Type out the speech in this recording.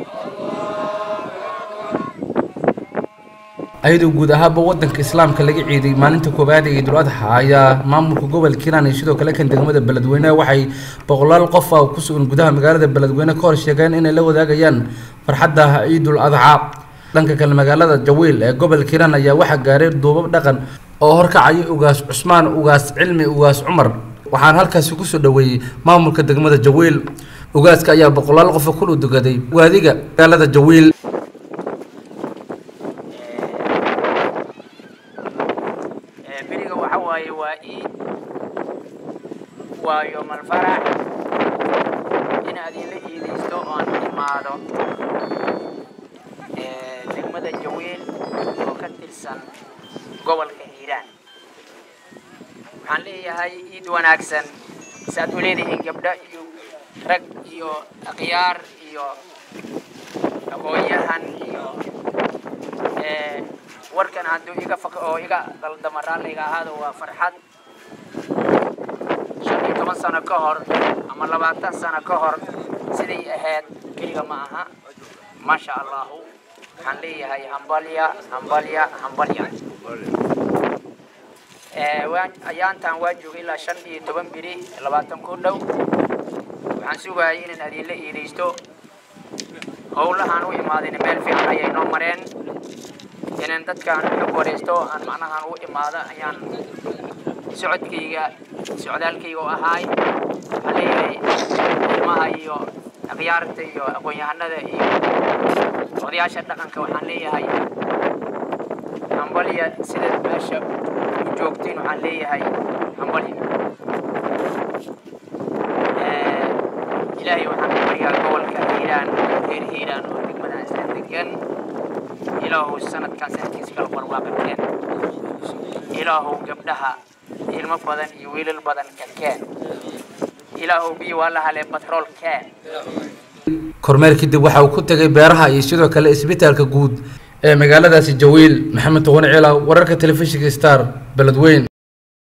ayadoo guud ahaanba wadanka islaamka laga ciiday maalinta koowaad ee ciidul adxa ayaa maamulka gobolka hiiraan iyo sidoo kale kan degmada beledweyne waxay boqolaal qof ah ku sugan gudaha magaalada beledweyne ka hor sheegeen inay la wadaagayaan farxadda ciidul adxa dhanka kale magaalada jawiil ee gobolka hiiraan ayaa waxaa gaaray duubab dhaqan oo horkacaya ugaas cusmaan ugaas cilmi ugaas cumar waxaana halkaasi kusoo dhaweeyey maamulka degmada jawiil ugaaska ayaa boqolaal qofa ku dhudugaday waadiga magaalada jawiil beriga waxa waaye waa iid waa yoomal farax inaad ila iidaysto oon imaado degmada jawiil oo ka tirsan gobolka hiiraan waxaan leeyahay iid wanaagsan saaad u leedihiin gabdho iyo rag iyo akhyaar iyo aqoon-yahan iyo warkan hadduu iga fak oo iga qaldama raalliga ahaado waa farxad shan iyo toban sano ka hor ama labaatan sano ka hor siday ahayd keliga ma aha maasha allahu waxaan leeyahay hambalya hambalya hambalya waan ayaantan waa joogay ilaa shan iyo toban biri labaatan ku dhow waxaan sugayay inaan adinla iidaysto howlahaan u imaadayna meel fiican ayay noo mareen inaan dadkaan xog waraysto aan macnahaan u imaado ayaan socodkayga socdaalkayga u ahaay waxaan leeyahay ilmaha iyo akhyaarta iyo aqoon-yahanada iyo odayaasha dhaqanka waxaan leeyahay hambalya sidaad meesha u joogtiin waxaan leeyahay hambalya ilaahay waxaan ku baryaa gobolka hiiraan reer hiiraan oo degmadan isla degan ilaahu sanadkan sanadkiisa kala barwaaqakeen ilaahu gabdhaha ilmo badan iyo wiilal badan ka keen ilaahu biyo waa la hale batrool keen kormeer kadib waxa uu ku tegay beeraha iyo sidoo kale isbitaalka guud ee magaaladaasi jawiil maxamed toqon ciila wararka telefishinka star beledweyn